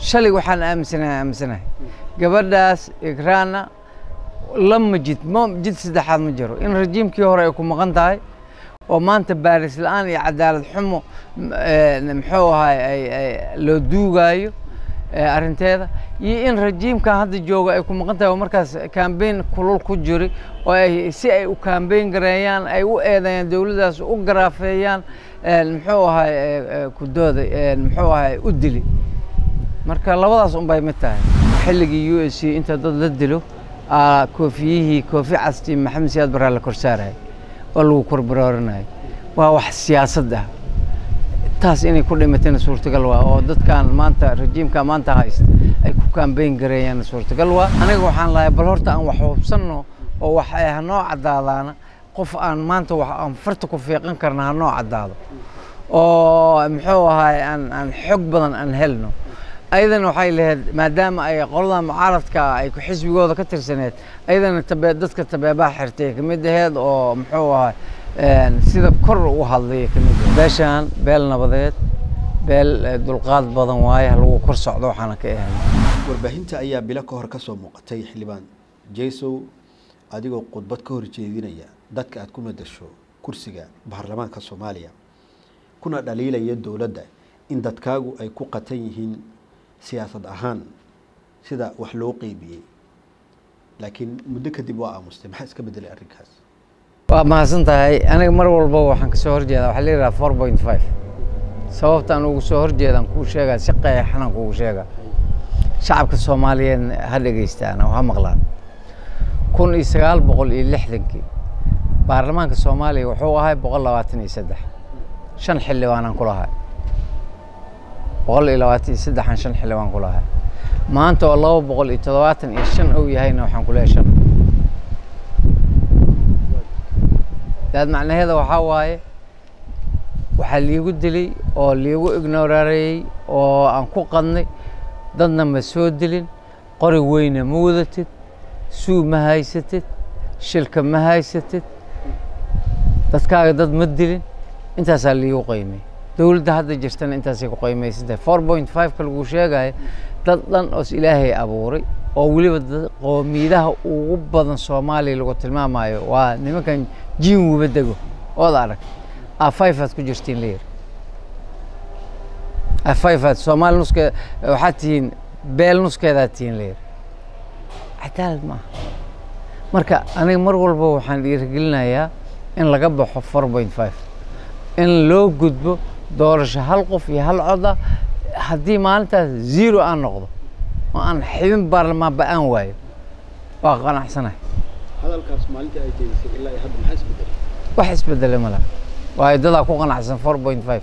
shalay waxaan aaminsanahay aaminsanahay gabadhaas ikraana lama jid ma jid saddexaad ma jiro in rajiimkii hore ay ku maqan tahay oo maanta baaris la-aan iyo cadaalad xumo muxuu ahay ay loo duugaayo arrinteeda iyo in rajiimkan hadda jooga ay ku maqan tahay oo markaas kambeyn kulul ku jiri oo ay si ay u kambeyn gareeyaan ay u eedeeyaan dowladdaas u garaafeeyaan muxuu ahay kudooda muxuu ahay u dili marka labadaas un bay mid tahay xilligii u s c inta dad la dilo koofiyihii koofi casti maxamed siyaad baraa la korsaaraya oo lagu korbaroorinaya waa wax siyaasad ah taas inay ku dhimatayna suurtagal waa oo dadkan maanta rajiimka maanta haysta ay ku kambeyn gareeyaan suurtagal waa aniga waxaan lahay bal horta aan wax hubsanno oo wax ay hanoo caddaadaana qof aan maanta wax aan farta ku fiiqan karna hanoo caddaado oo muxuu ahay aan aan xog badan aan helno ayadana waxay lahayd maadaama ay qolada mucaaradka ay ku xisbigooda ka tirsaneed ayadana tabe dadka tabeebaha xirtay ka mid aheed oo muxuu ahay sida kor u hadlaya ka mid beeshaan beel nabadeed beel dulqaad badan waaye lagu kor socdo waxaana ka ahan warbaahinta ayaa bilo ka hor ka soo muuqatay xildhibaan jaysow adigoo khudbad ka horjeedinaya dadka aad ku madasho kursiga baarlamaanka soomaaliya kuna dhaliilaya dowladda in dadkaagu ay ku qatan yihiin siyaasad ahaan sida wax loo qeybiyey laakiin muddo kadib waa aamustay maxaa iska bedelay arrinkaas waa mahadsan tahay aniga mar walba waxaan kasoo horjeedaa waxaa la yidhaha four point five sababtaan ugu soo horjeedaan kuu sheegaa si qeexanan kugu sheegaa shacabka soomaaliyeed ha dhegeystaan oo ha maqlaan kun iyo sagaal boqol iyo lixdankii baarlamaanka soomaaliya wuxuu ahay boqol labaatan iyo saddex shan xildhibaanaan ku lahay boqol iyo labaatan iyo saddexan shan xildhibaan ku lahay maanta oo laba boqol iyo toddobaatan iyo shan ou yahayna waxaan ku leehay shan daad macnaheeda waxaa waaye waxaa liigu dilay oo liigu ignorareeyey oo aan ku qadnay dadna ma soo dilin qori weyna ma wadatid suu ma haysatid shilka ma haysatid dadkaaga dad ma dilin intaasaa liigu qaymay dowladda hadda jirtana intaasay ku qaymaysantahay four point five-ka lagu sheegayo dad dhan oos ilaahay abuuray oo weliba qoomiyidaha ugu badan soomaaliya lagu tilmaamayo waa nimankan jiin wuba dego ood arag afayfaad ku jirtiin layiri afayfaad soomaali nuske waxaad tihiin beel nuskeedaad tihiin layiri cadaalad maaha marka aniga mar walba waxaan dhiirigelinayaa in laga baxo four point five in loo gudbo doorasho hal qof iyo hal coda haddii maalintaas zero aan noqdo oo aan xibin baarlamaanba aan waayo waa qanacsanahay hadalkaas maalintii ay jeedisay ilaa iyo hadda maxaa isbedelay wax isbedele ma laha waayo dadaa ku qanacsan four point five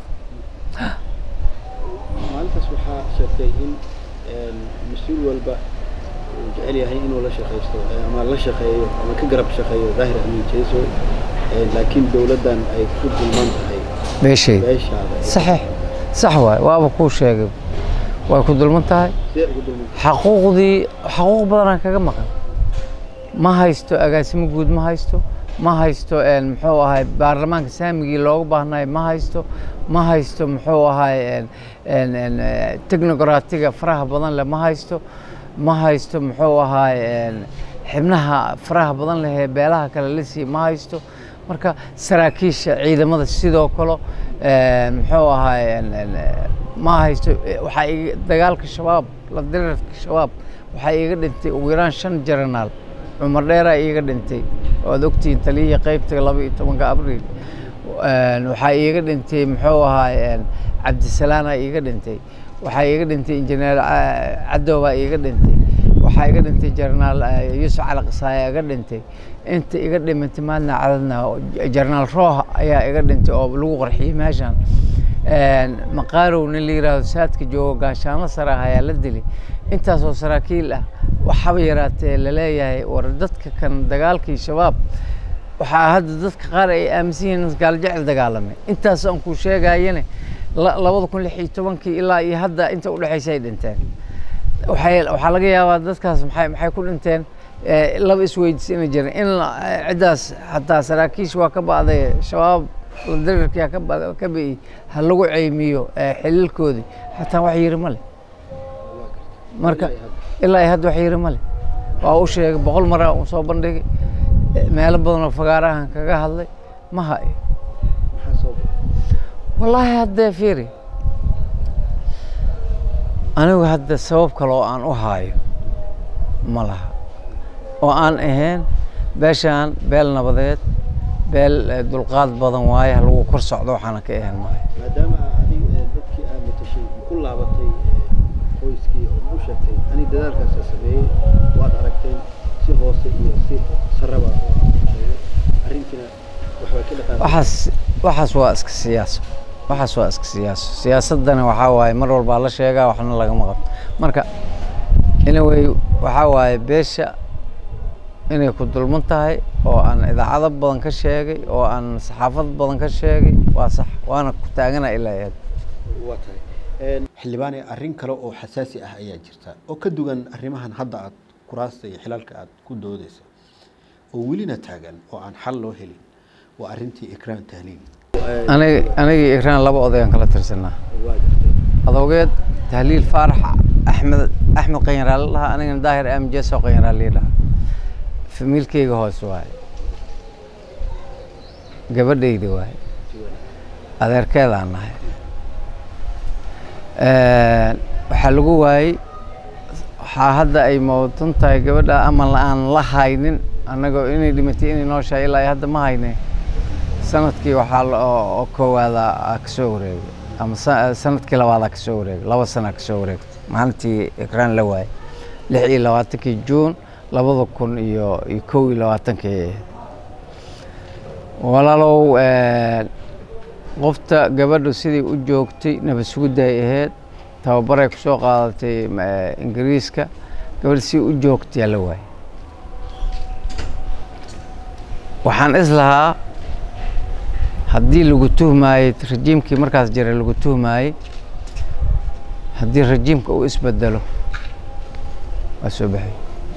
maalintaas waxaa sheegtay in mas-uul walba uu jecel yahay inuu la shaqaysto ama la shaqeeyo ama ka garab shaqeeyo daahir amiin jayso laakiin dowladdan ay ku dulman tahay beeshayda beeshaada saxiix sax waay waaba kuu sheegay way ku dulman tahay sidee ugu dulman tahay xaquuqdii xaquuq badanaa kaga maqan ma haysto agaasimo guud ma haysto ma haysto muxuu ahay baarlamaanka saamigii looga baahnayo ma haysto ma haysto muxuu ahay technocratiga faraha badan leh ma haysto ma haysto muxuu ahay xibnaha faraha badan leh ee beelaha kale la siiya ma haysto marka saraakiisha ciidamada sidoo kale muxuu ahay ma haysto waxaa iga dagaalka shabaab la dirirka shabaab waxaa iiga dhintay ugu yaraan shan jaranaal cumar dheeraa iiga dhintay oad ogtihiin taliyihii qaybta laba iyo tobanka abriil waxaa iiga dhintay muxuu ahay cabdisalaanaa iiga dhintay waxaa iiga dhintay injineer cadowbaa iiga dhintay waxaa iga dhintay jarnaal yuusuf cali qasaaya iga dhintay inta iga dhimantay maalna cadadna jarnaal rooh ayaa iga dhintay oo lagu qarxiyey meeshan maqaarow nin la yidhaahdo saadka joogo gaashaanlo sare ah ayaa la dilay intaasoo saraakiil ah waxaba yaraatee laleeyahay war dadka kan dagaalkii shabaab waxaa hadda dadka qaar ay aaminsan yihiin gaaljecel dagaalamay intaas aan kuu sheegayane labada kun lix iyo tobankii ilaa iyo hadda inta udhexaysa ay dhinteen waxay waxaa laga yaabaa dadkaas maxay maxay ku dhinteen laba isweydiis inay jiran in ciddaas hataa saraakiish waa ka ba'day shabaab dirirkia ka bi'i ha lagu ceymiyo xililkoodii hataa wax yiri ma leh marka ilaa ay hadda wax yiri male waa u sheegay boqol maraa uu soo bandhigay meelo badan oo fagaarahan kaga hadlay ma hayo wallaahi haddee fiiri anigu hadda sabab kale oo aan u haayo ma laha oo aan ahayn beeshaan beel nabadeed beel dulqaad badan waaye ha lagu kor socdo waxaana ka ahayn maayo maadaama adig dadkii aad matashay ku laabatay qoyskii oo u sheegtay ani dadaalkaasa sameeyey waad aragteen si hoose iyo si saraba arrintiina waxbaa ka dhaqaaqay waxaas waxaas waa iska siyaaso waxaas waa iska siyaaso siyaasadana waxaa waaye mar walbaa la sheegaa waxna lagama qabto marka anyway waxaa waaye beesha inay ku dulman tahay oo aan idaacado badan ka sheegay oo aan saxaafad badan ka sheegay waa sax waana ku taagana ilaa eed waa tahay xildhibaane arrin kale oo xasaasi ah ayaa jirta oo ka duwan arrimahan hadda aad kuraasta iyo xilalka aad ku doodeysa oo welina taagan oo aan xal loo helin waa arrintii ikraan tahliil aniga anigii ikraan laba odayaan kala tirsanaa waa jirtay adoogeed tahliil faarax axmed axmed qanyaraale dhahaa anigana daahir amjeso qanyaraale dhahaa famiilkeyga hoos waaye gabadhayda waaye adeerkeedaan nahay waxaa lagu waayey waxaa hadda ay mawdan tahay gabadha ama aan la haynin annagoo inay dhimatay inay nooshahay ilaa hadda ma hayne sanadkii waxaa oo koowaada ka soo wareegay ama sanadkii labaadaa ka soo wareegay laba sanaa ka soo wareegtay maalintii ikraan la waayey lix iyo labaatankii juun labada kun iyo iyo kow iyo labaatankii walaalow qofta gabadhu sidai u joogtay nabad sugudday ahayd tababaray ku soo qaadatay ingiriiska gabadh si u joogtayaa la waayey waxaan is lahaa haddii lagu tuhmaayey rajiimkii markaas jiray lagu tuhmaayey haddii rajiimka uu isbedelo waa soo baxay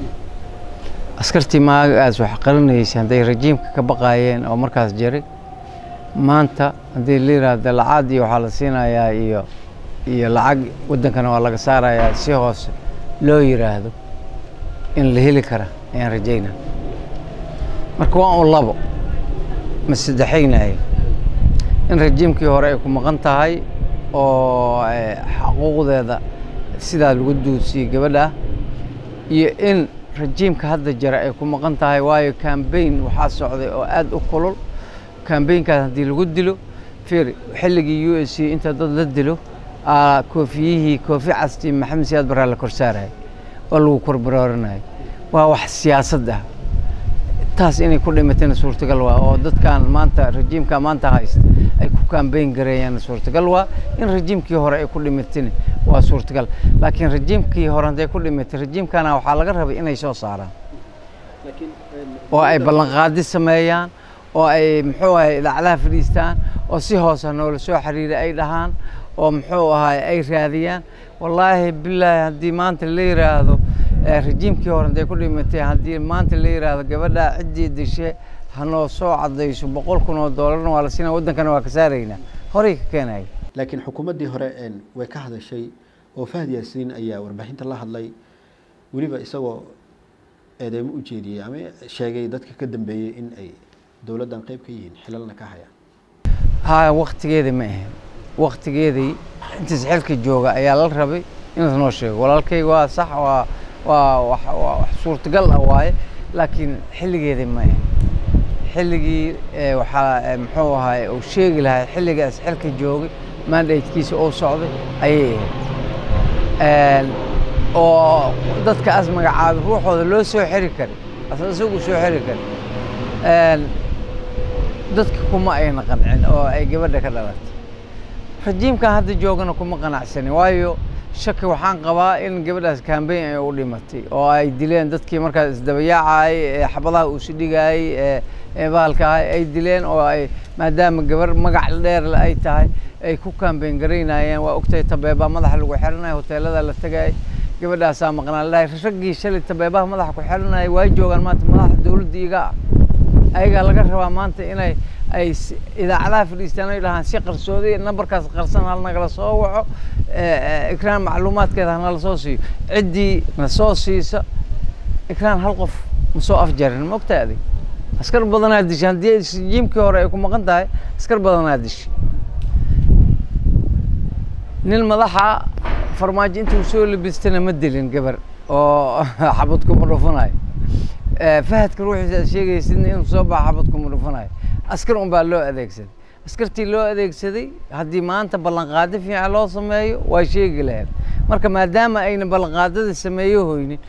askartii maagaas wax qarinaysay hadday rajiimka ka baqaayeen oo markaas jiray maanta haddii la yidhaahdo lacag iyo waxaa la siinayaa iyo iyo lacag waddankana waa laga saarayaa si hoose loo yidhaahdo in la heli kara ayaan rajaynaa marka waa un labo ma saddexaynaye in rajiimkii hore ay ku maqan tahay oo xaquuqdeeda sidaa lagu duudsiyey gabadha iyo in rajiimka hadda jira ay ku maqan tahay waayo cambaign waxaa socday oo aada u kulul cambaynkaas haddii lagu dilo fir xilligii u s c inta dad la dilo koofiyihii koofi castii maxamed siyaad baraa la kor saaraya oo lagu korbaroorinaya waa wax siyaasad ah taas inay ku dhimatayna suurtagal waa oo dadkan maanta rajiimka maanta haysta ay ku kambayn gareeyaan suurtagal waa in rajiimkii hore ay ku dhimatayna waa suurtagal laakiin rajiimkii hore hadday ku dhimatay rajiimkana waxaa laga rabay inay soo saaraan oo ay ballanqaadi sameeyaan oo ay muxuu ahay idaacadaha fadhiistaan oo si hoose noola soo xiriira ay dhahaan oo muxuu ahay ay raadiyaan wallaahi bilaahi haddii maanta la yiraahdo rajiimkii hore hadday ku dhimatay haddii maanta la yiraahdo gabadha ciddii dishe hanoo soo cadayso boqol kun oo doolarna waa la siinaya waddankana waa ka saaraynaa horey ka keenaya laakiin xukuumaddii hore way ka hadashay oo fahad yaasiin ayaa warbaahinta la hadlay weliba isagoo eedeymo u jeediyey ama sheegay dadka ka dambeeyey in ay dowladdan qayb ka yihiin xilalna ka hayaan ha waktigeedii ma ahayn waktigeedii intiis xilka jooga ayaa la rabay inaad noo sheego walaalkay waa sax waa waa wax waa wax suurtagal ah waaye laakiin xilligeedii ma ahayn xilligii waxaa muxuu ahaay uu sheegi lahaa xilligaas xilka joogay mandatekiisa uu socday ayay ahayd oo dadkaas magacaabay ruuxooda loo soo xiri karay asa isagu soo xiri karay dadka kuma ayna qancin oo ay gabadha ka dhalatay rajiimkan hadda joogana kuma qanacsanin waayo shaki waxaan qabaa in gabadhaas cambayn ay u dhimatay oo ay dileen dadkii markaas isdabayaacayay ee xabadaha uusi dhigayay ee bahalkaah ay dileen oo ay maadaama gabar magac dheer ay tahay ay ku cambayn garaynayeen waa ogtahay tabeebaa madaxa lagu xiranaya hoteelada la tegay gabadhaasaa maqnaan lahay raggii shalay tabeebaha madaxa ku xiranaya waa joogaan maanta madaxa dowladda iga ah ayagaa laga rabaa maanta inay ay idaacadaha fadhiistaan ay dhahaan si qarsooday nambarkaas qarsan hal nagala soo waco ikraan macluumaadkeeda hanala soo siiyo ciddii na soo siisa ikraan hal qof ma soo afjarin ma ogtaa adig askar badanaa dishay haddii jiimkii hore ay ku maqan tahay askar badanaa dishay nin madaxa farmaajo intuu soo labistana ma dilin gabar oo xabad kuma dhufanayo fahadka ruuxiisa aad sheegaysidna inuu soo baxa xabad kuma dhufanayo askar un baa loo adeegsaday askartii loo adeegsaday haddii maanta ballanqaado fiican loo sameeyo waa sheegi lahayd marka maadaama ayna ballanqaadada sameeyo hoynin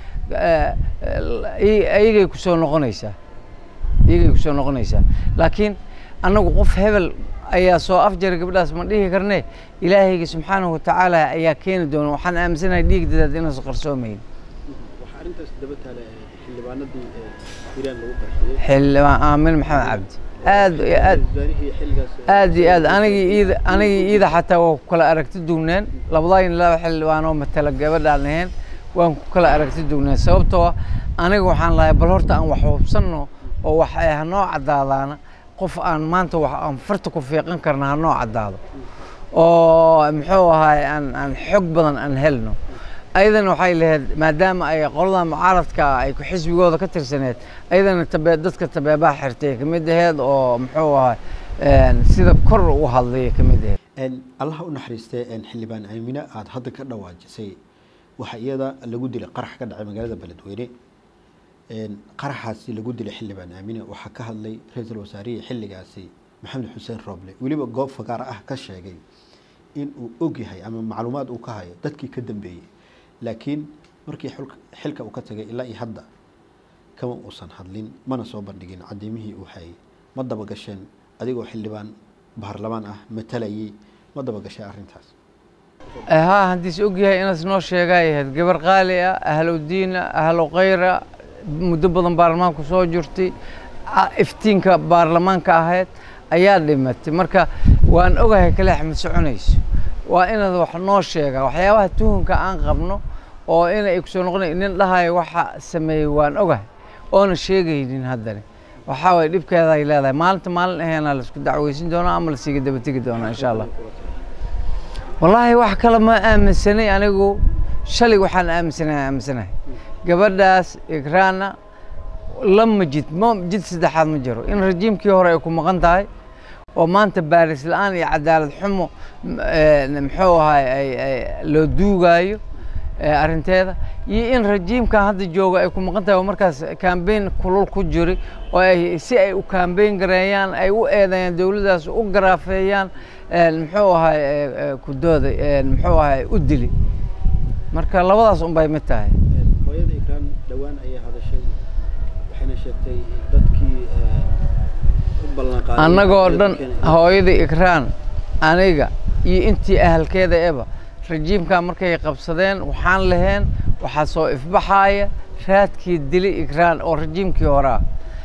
iyagay kusoo noqonaysaa iyagay kusoo noqonaysaa laakiin annagu qof hebel ayaa soo afjaray gabdhaas ma dhihi karne ilaahayga subxaanahu watacaala ayaa keeni doona waxaan aaminsanahay dhiigdadaad inaysan qarsoomayn waxaa arrintaas daba taala xildhibaanadii hiiraan lagu qarxiyey xildhibaan aamin maxamed cabdi aad iyo aad wasaarihii xilligaas aad iyo aad anigii iida anigii iida xataa waa ku kala aragti duwneen labadayn laba xildhibaan oo matala gabadhaan ahayn waan ku kala aragti duwneen sababtoo ah aniga waxaan lahay bal horta aan wax hubsanno oo wax ay hanoo caddaadaana qof aan maanta wax aan farta ku fiiqan karna hanoo caddaado oo muxuu ahaay aan aan xog badan aan helno ayadana waxay lahayd maadaama ay qolada mucaaradka ay ku xisbigooda ka tirsaneed ayadana tabe dadka tabeebaha xirtay ka mid aheyd oo muxuu ahaay sida kor u hadlaya ka mid aheyd allaha u naxariistee xildhibaan aamine aada hadda ka dhawaajisay waxaa iyada lagu dilay qarax ka dhacay magaalada beledweyne qaraxaasi lagu dilay xildhibaan aamine waxaa ka hadlay ra-iisul wasaarihii xilligaasi maxamed xuseen rooble weliba goob fagaar ah ka sheegay in uu og yahay ama macluumaad uu ka hayo dadkii ka dambeeyey laakiin markii xilka uu ka tagay ilaa iyo hadda kama uusan hadlin mana soo bandhigin cadiimihii uu hayay ma dabagasheen adigoo xildhibaan baarlamaan ah matalayay ma dabagashay arrintaas haa haddiis og yahay inaas noo sheegay ahayd gabar qaali ah ahlu diina ahlu khayra muddo badan baarlamaanku soo jirtay iftiinka baarlamaanka ahayd ayaa dhimatay marka waan ogahay kaleex ma soconayso waa inaad wax noo sheegaa waxyaabaha tuhunka aan qabno oo inay kusoo noqonay nin dhahayo waxa sameeyey waan ogahay oona sheegaynin haddani waxaa waye dhibkeeda ay leedahay maalinta maalin aheena laisku dacweysin doonaa ama lasiiga dabategi doonaa insha allah wallaahi wax kale ma aaminsanay anigu shalay waxaan aaminsanahay aaminsanahay gabadhaas ikraana lama jid ma jid saddexaad ma jiro in rajiimkii hore ay ku maqan tahay oo maanta baaris la-aan iyo cadaalad xumo muxuu ahay loo duugaayo arrinteeda iyo in rajiimkan hadda jooga ay ku maqan tahay oo markaas kambeyn kulul ku jiri oo ay si ay u kambeyn gareeyaan ay u eedeeyaan dowladdaas u garaafeeyaan muxuu ahay kudooda muxuu ahay u dili marka labadaas un bay mid tahay hooyada ikraan dhowaan ayay hadashay waxayna sheegtay dadkii u ballanqaaday annagoo dhan hooyada ikraan aniga iyo intii ahalkeeda eba rajiimkaa markay qabsadeen waxaan laheen waxaa soo ifbaxaaya raadkii dili ikraan oo rajiimkii horaa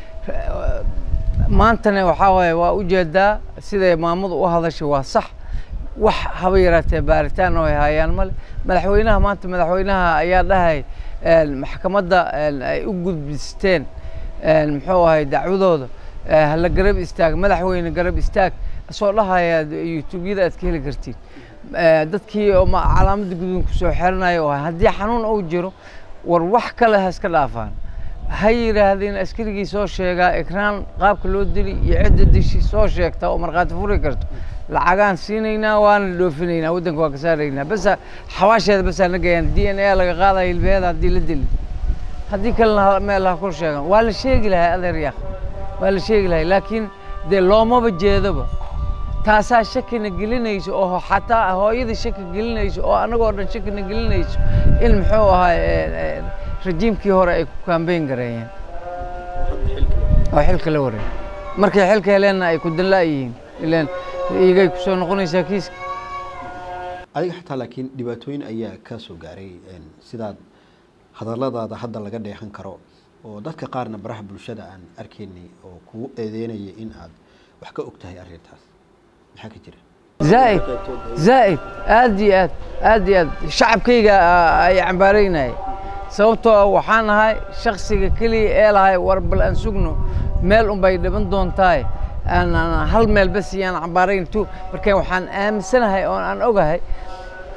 maantana waxaa waaye waa ujeedaa siday maamadu u hadashay waa sax wax haba yaraatee baaritaan oo ay hayaan male madaxweynaha maanta madaxweynaha ayaa dhahay maxkamadda ay u gudbisteen muxuu ahay dacwadooda hala garab istaag madaxweyne garab istaag asoo dhahaya youtubeyada aad ka heli kartiin dadkii oo calaamadda guduun kusoo xeranaya oo haddii xanuun uu jiro war wax kale ha iska dhaafaan ha yidhaahdeen askarigii soo sheegaa ikraan qaabka loo dili iyo cidda dishi soo sheegta oo markhaati furi karto lacagaan siinaynaa waana dhoofinaynaa waddanka waa ka saaraynaa basa xawaasheeda basaa na gayaan d n a laga qaadaya hilbeeda haddii la dili haddii kalena meel ha kor sheegan waa la sheegi lahay adeer yaaq waa la sheegi lahay laakiin dee loomaba jeedoba taasaa shakina gelinayso oo xataa hooyada shaki gelinayso oo annagoo dhan shakina gelinayso in muxuu ahaa rajiimkii hore ay ku kambeyn gareeyeen oo xilka la wareeg markay xilka heleenna ay ku danlaa yihiin ileen iyagay kusoo noqonaysaa kiiska adiga xataa laakiin dhibaatooyin ayaa ka soo gaaray sidaad hadalladaada hadda laga dheehan karo oo dadka qaarna baraha bulshada aan arkaynay oo kugu eedeynaya in aad wax ka og tahay arrintaas maxaa ka jira zaa'id zaa'id aad iyo aad aad iyo aad shacabkayga ay cambaaraynaya sababtoo waxaan ahay shaksiga keliya ee lahay war bal aan sugno meel unbay dhiban doontaay aan hal meel bas iyaan cambaarayn tu marka waxaan aaminsanahay oo aan ogahay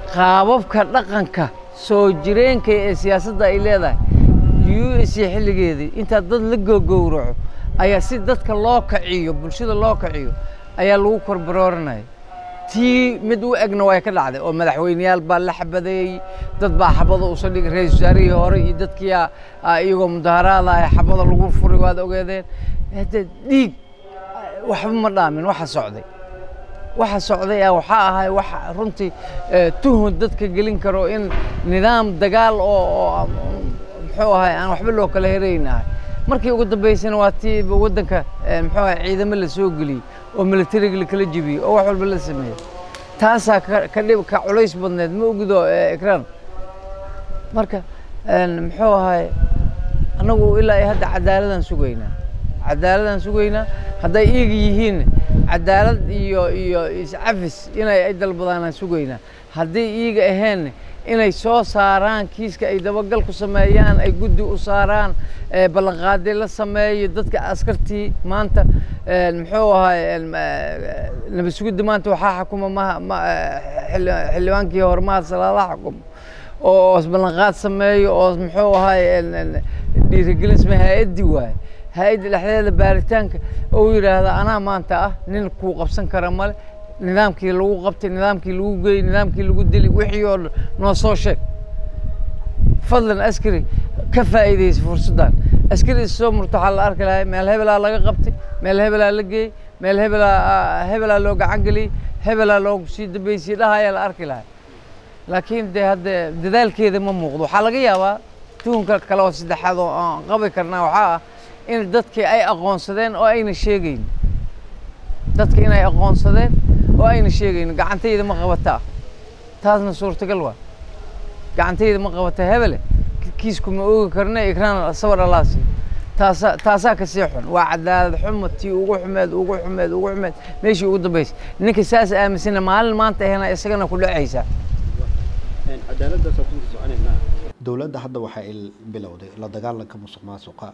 qaababka dhaqanka soo jireenka ee siyaasadda ay leedahay u s xilligeedii intaa dad la gogowraco ayaa si dadka loo kaciyo bulshada loo kaciyo ayaa lagu korbarooranaya tii mid u egna way ka dhacday oo madaxweyneyaal baa la xabadeeyey dad baa xabada usa dhigay ra-isul wasaarihii hore iyo dadkii iyagoo mudaharaada ah xabada lagu furay waad ogeedeen hade dhiig waxba ma dhaamin waxa socday waxa socday ah waxaa ahay wax runtii tuhun dadka gelin karo in nidaam dagaal oo muxuu ahay aan waxba loo kala herayn ahay markii ugu dambeysana waa tii waddanka muxuu ahay ciidamo la soo geliyey oo militariga lakala jebiyey oo wax walba la sameeyey taasaa ka dhib ka culays badneed ma ogido ekraan marka muxuu ahay annagu ilaa iyo hadda cadaaladaan sugaynaa cadaaladaan sugaynaa hadday iyaga yihiin cadaalad iyo iyo iscafis inay ay dalbadaanaan sugaynaa hadday iyaga ahayn inay soo saaraan kiiska ay dabagal ku sameeyaan ay guddi u saaraan ballanqaadi la sameeyo dadka askartii maanta muxuu ahay nabad sugidda maanta waxaa xukuma ma xildhibaankii hore mahad salaalaha xukumo oo ballanqaad sameeyo oo muxuu ahay dhiirigelin sameeyo hay-addii waaye hay-adda dhexdeeda baaritaanka oo yidhaahda anaa maanta ah nin kuu qabsan kara male nidaamkii lagu qabtay nidaamkii lagu geeyey nidaamkii lagu dili wixii oo dhan noo soo sheeg fadlan askari ka faa'iidaysa fursaddan askari is soo murto waxaa la arki lahay meel hebelaa laga qabtay meel hebelaa la geeyey meel hebelaa hebelaa loo gacan geliyey hebelaa loogu sii dambeysiyey dhahayaa la arki lahay laakiin dee hadde dadaalkeeda ma muuqdo waxaa laga yaabaa tuhunka kale oo saddexaad oo aan qabi karnaa waxaa ah in dadkii ay aqoonsadeen oo ayna sheegayn dadka inay aqoonsadeen oo ayna sheegayn gacantayda ma qabataa taasna suurtagal waa gacantayda ma qabata hebele kiisku ma oogi karna ikraan sawir allaasi taasa taasaa ka sii xun waa cadaalad xumo tii ugu xumeed ugu xumeed ugu xumeed meeshii ugu dambeysay ninka saas aaminsana maalin maanta ahena isagana ku dhacaysaa dowladda hadda waxa ay bilowday la dagaalanka musuq maasuqa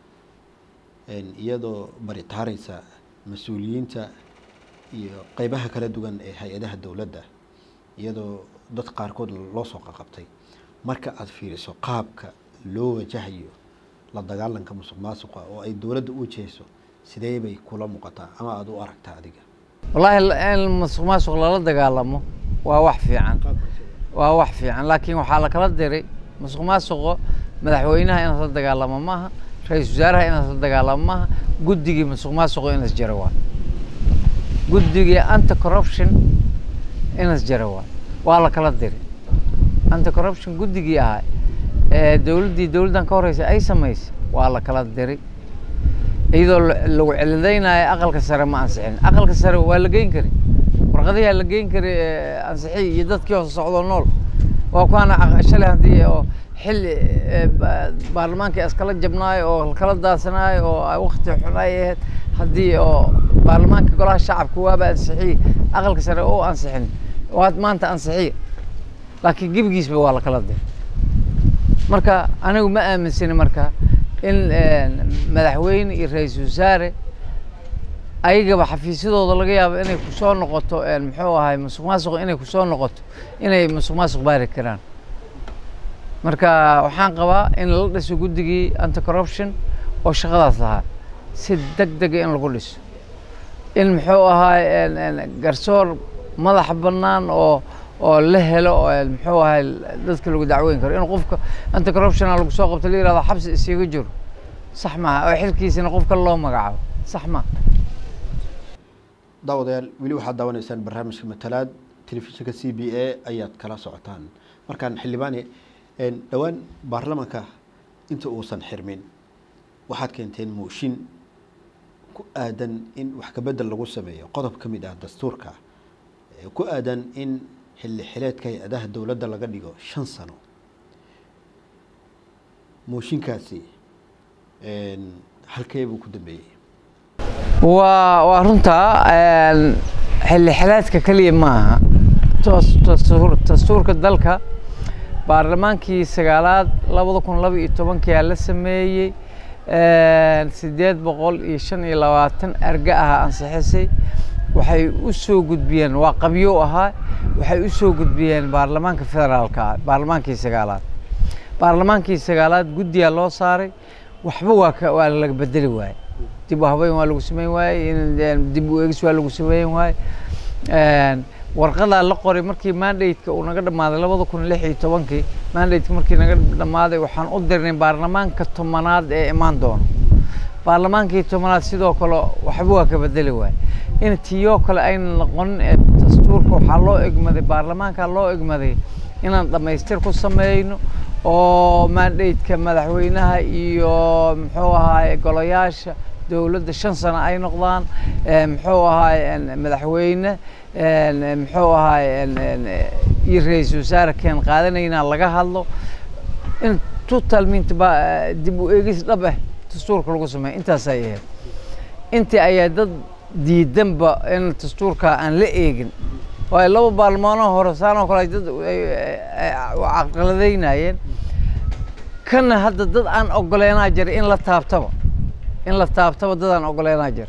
iyadoo baritaaraysa mas-uuliyiinta iyo qeybaha kala duwan ee hay-adaha dowladda iyadoo dad qaarkood loo soo qaqabtay marka aada fiiriso qaabka loo wajahayo la dagaalanka musuq maasuqa oo ay dowladda u wajahayso sidee bay kula muuqataa ama aada u aragtaa adiga wallaahi in musuq maasuq lala dagaalamo waa wax fiican waa wax fiican laakiin waxaa lakala diray musuq maasuqo madaxweynaha inaad la dagaalamo maaha ra-iisul wasaaraha inaad la dagaalamo maaha guddigii musuq maasuqo inas jaro waa guddigii anti corruption inas jaro waa waa la kala diray anti corruption guddigii ahaa ee dowladdii dowladdan ka horreysay ay samaysay waa la kala diray iyadoo lagu celidaynayo aqalka sare ma ansixin aqalka sare waa la geyn kari warqadiyaa la geyn kari ansixiy iyo dadkii hoose socdoo nool waa kuwaana shalay haddii oo xilli baarlamaanka iskala jabnaayo oo kala daasanaayo oo wakti xun ay ahayd haddii oo baarlamaanka golaha shacabka waaba ansixiye aqalka sare oo ansixin waad maanta ansixiye laakiin gebigiisba waa la kala diray marka anigu ma aaminsani marka in madaxweyne iyo ra-iisul wasaare ayagaba xafiisyadooda laga yaabo inay kusoo noqoto muxuu ahay musuq maasuq inay kusoo noqoto inay musuq maasuq baari karaan marka waxaan qabaa in la dhiso guddigii anti corruption oo shaqadaas lahaa si deg dega in lagu dhiso in muxuu ahay garsoor madax bannaan oo oo la helo muxuu ahay dadka lagu dacweyn karo in qofka anti corruptiona lagu soo qabto la yirahdo xabsi isaga jiro sax maaha oo xilkiisana qof kale loo magacaabo sax maaha daawadayaal weli waxaad daawanaysaan barnaamijka matalaad telefishinka c b a ayaad kala socotaan markaan xildhibaane dhowaan baarlamaanka inta uusan xirmin waxaad keenteen mooshin ku aadan in wax kabedel lagu sameeyo qodob ka mid ah dastuurka ku aadan in xilli xileedka hay-adaha dowladda laga dhigo shan sano mooshinkaasi halkee buu ku dambeeyey waa waa runtaa xilli xileedka keliya maaha dastuurka dalka baarlamaankii sagaalaad labada kun laba iyo tobankia la sameeyey sideed boqol iyo shan iyo labaatan arga aha ansixisay waxay u soo gudbiyeen waa qabyo ahaa waxay u soo gudbiyeen baarlamaanka federaalka baarlamaankii sagaalaad baarlamaankii sagaalaad guddiyaa loo saaray waxba waa ka waa laga bedeli waaye dib u habeyn waa lagu sameyn waaye in dib u eegis waa lagu sameyn waaye warqadaa la qoray markii mandateka uu naga dhammaaday labada kun lix iyo tobankii mandateka markii naga dhammaaday waxaan u dirnay baarlamaanka tobanaad ee imaan doono baarlamaankii tobanaad sidoo kale waxba waa ka bedeli waaye in tiyoo kale ayna noqonin ee dastuurka waxaa loo egmaday baarlamaanka loo egmaday inaan dhammaystir ku sameyno oo mandateka madaxweynaha iyo muxuu ahaay golayaasha dowladda shan sano ay noqdaan muxuu ahaay madaxweyne muxuu ahaay iyo ra-iisul wasaare keen qaadanaynaa laga hadlo in total mint dib u eegis dhab ah dastuurka lagu sameeyo intaas ay ahayd intii ayaa dad diidanba in dastuurka aan la eegin waayo laba baarlamaanoo hore saanoo kale dad caqaladeynayeen kana hadda dad aan ogoleenaa jira in la taabtaba in la taabtaba dad aan ogoleenaa jira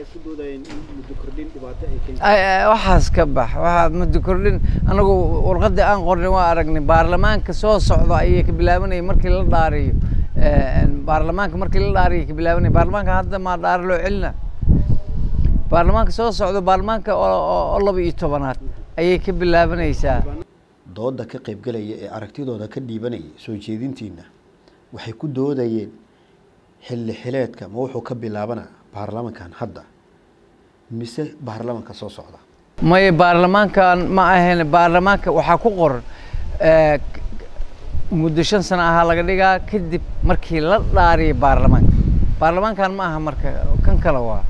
waxaas ka bax waxaa muddo kordhin anagu warqadii aan qornay waa aragnay baarlamaanka soo socda ayay ka bilaabanayay markii la dhaariyo baarlamaanka markii la dhaariyo ka bilaabanaya baarlamaanka hadda maa dhaari loo celina baarlamaanka soo socda baarlamaanka oo laba iyo tobanaad ayay ka bilaabanaysaa dooda ka qaybgalaya ee aragtidooda ka dhiibanaya soo jeedintiina waxay ku doodayeen xilli xileedka ma wuxuu ka bilaabanaa baarlamankan hadda mise baarlamanka soo socda maya baarlamaankan ma ahayn baarlamaanka waxaa ku qoran muddo shan sano ahaa laga dhigaa kadib markii la dhaariyo baarlamaanka baarlamaankan ma aha marka kan kale waa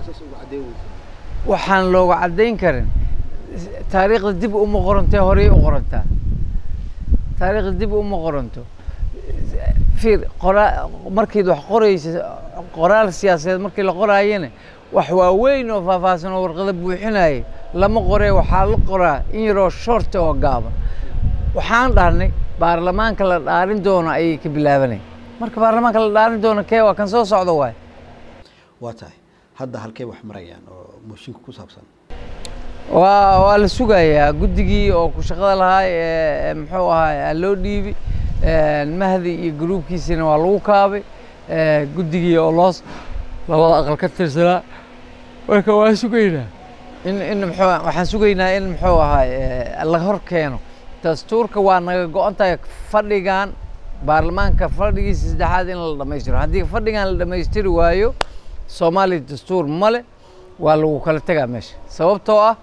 waxaan looga caddayn karin taariikhda dib uma qorantee horey u qorantaa taariikhda dib uma qoranto fiir qoraa markiid wax qoraysa qoraal siyaasadeed markii la qoraayana wax waaweyn oo faahfaahsan oo warqada buuxinaya lama qoree waxaa la qoraa in yaroo shorta oo gaaban waxaan dhahnay baarlamaanka la dhaarin doono ayay ka bilaabanay marka baarlamaanka la dhaarin doono kee waa kan soo socda waay waa tahay hadda halkay wax marayaan oo mooshinka ku saabsan waa waa la sugayaa guddigii oo ku shaqada lahaa ee muxuu ahaay loo dhiibi mahdi iyo gruubkiisina waa lagu kaabay guddigii oo loos labada aqal ka tirsanaa marka waa sugaynaa in in muxuu waxaan sugaynaa in muxuu ahaay la hor keeno dastuurka waa naga go-an tahay fadhigan baarlamaanka fadhigiisa saddexaad in la dhammaystiro haddii fadhigan la dhammaystiri waayo soomaaliya dastuur male waa lagu kala tegaa meesha sababtoo ah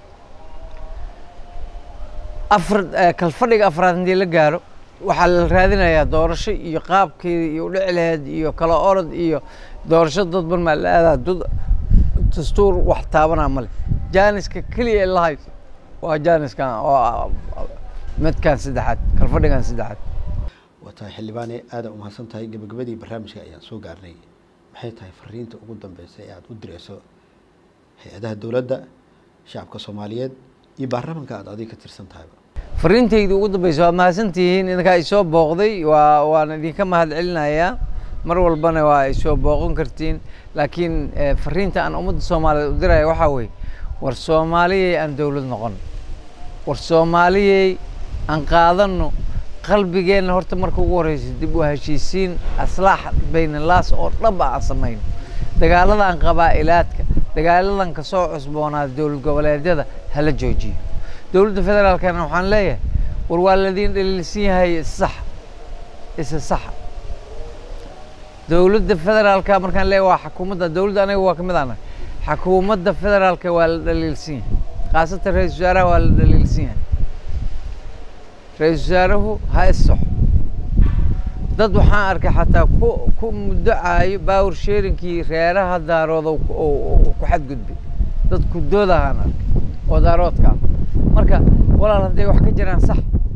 afar kalfadhiga afraad haddii la gaaro waxaa la raadinayaa doorasho iyo qaabkeeda iyo udhici laheed iyo kala orod iyo doorasho dadban maa la aadaa dad dastuur wax taabanaa male jaaniska keliya la hayso waa jaaniskan oo midkan saddexaad kalfadhigan saddexaad waa tahay xildhibaane aada umahadsan tahay gabagabadii barnaamijka ayaan soo gaarnay maxay tahay fariinta ugu dambeysa ee aada u direyso hay-adaha dowladda shacabka soomaaliyeed iyo baarlamanka aada adiga ka tirsan tahayba fariintayda ugu dambeysa waa mahadsantihiin idinkaa isoo booqday waa waan idinka mahad celinayaa mar walbana waa isoo booqan kartiin laakiin fariinta aan ummadda soomaaliyeed u diraya waxaa weeye war soomaaliyey aan dowlad noqon war soomaaliyey aan qaadano qalbigeenna horta marka ugu horeysa dib u heshiisiin aslaax baynalaas oo dhab ah aan samayno dagaaladan qabaa'ilaadka dagaaladan kasoo cusboonaada dowlad goboleedyada hala joojiyo dowladda federaalkana waxaan leeyahay war waa ladiin dhaliilsan yahay isax isa saxa dowladda federaalka markaan leeyahay waa xakuumadda dowladda aniga waa ka mid ana xakuumadda federaalka waa la dhaliilsan yahay khaasatan ra-isul wasaaraha waa la dhaliilsan yahay ra-isul wasaaruhu ha issaxo dad waxaan arkay xataa ku ku muddocaayo bawr sheerinkii reeraha daarooda ku xadgudbay dad kudoodahaan arkay oo daaroodkaa marka walaal hadday wax ka jiraan sax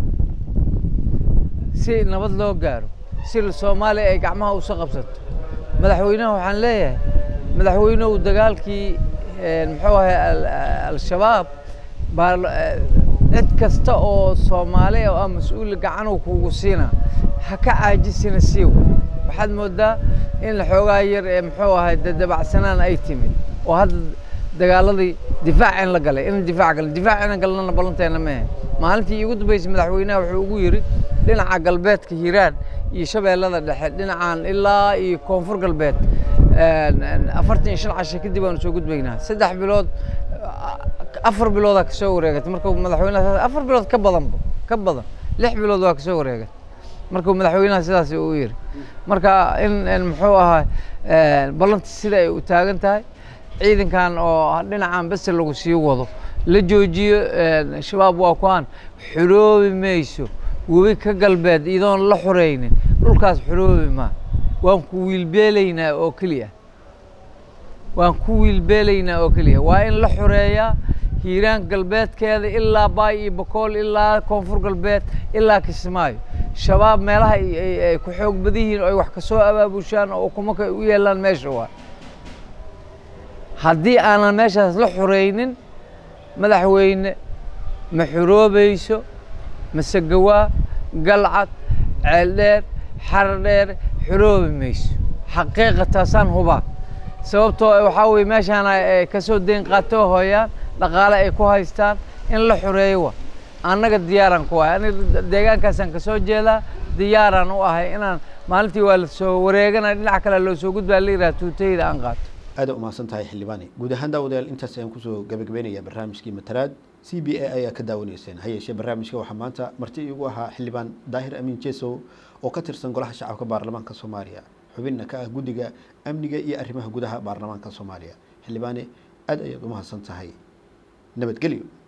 si nabad loo gaaro si soomaaliya ay gacmaha usa qabsato madaxweynaha waxaan leeyahay madaxweynuhu dagaalkii muxuu ahay al-shabaab cid kasta oo soomaaliya oo ah mas-uul gacanuu kugu siina ha ka caajisina siiw waxaad moodaa in xoogaa yar ee muxuu ahay dadabacsanaan ay timid oo hadda dagaaladii difaac in la galay in difaac galay difaac inaan galnana ballanteena ma ahayn maalintii iigu dambeysay madaxweynaha wuxuu ugu yidhi dhinaca galbeedka hiiraan iyo shabeellada dhexe dhinacan ilaa iyo koonfur galbeed afartan iyo shan casho kadib aanu soo gudbaynaa saddex bilood afar biloodaa kasoo wareegatay markuu madaxweynaha afar bilood ka badanba ka badan lix bilood waa kasoo wareegatay markuu madaxweynaha sidaas uu yidhi marka in muxuu ahaa ballanti sida ay u taagan tahay ciidankan oo dhinacan bese lagu sii wado la joojiyo shabaab waa kuaan xoroobi mayso webi ka galbeed iyadoon la xoreynin dhulkaas xoroobi maa waan ku wiilbeelaynaa oo keliya waan ku wiilbeelaynaa oo keliya waa in la xoreeyaa hiiraan galbeedkeeda ilaa baay iyo bokool ilaa koonfur galbeed ilaa kismaayo shabaab meelaha ay ku xoog badan yihiin oo ay wax kasoo abaabushaan oo ukumoka u yeelaan meesha waa haddii aanan meeshaas la xoreynin madaxweyne ma xoroobayso masegawaa galcad ceeldheer xardheer xoroobi mayso xaqiiqataasaan hubaa sababtoo waxaa weye meeshaan ay kasoo deyn qaato hooyaan dhaqaale ay ku haystaan in la xoreeyo wa annaga diyaaraan ku ahay aniga deegaankaasaan kasoo jeedaa diyaaraan u ahay inaan maalintii waa la soo wareeganaya dhinac kale loo soo gudbaa la yidhaha tuutayda aan qaato aada umahadsan tahay xildhibaani guud ahaan daawadayaal intaas ayaan kusoo gabagabeynaya barnaamijkii matalaad c b a ayaa ka daawanayseen ha yeeshee barnaamijka waxaa maanta marti iigu ahaa xildhibaan daahir amiin jesow oo ka tirsan golaha shacabka baarlamaanka soomaaliya xubinna ka ah guddiga amniga iyo arrimaha gudaha baarlamaanka soomaaliya xildhibaane aada ayaad umahadsan tahay nabadgelyo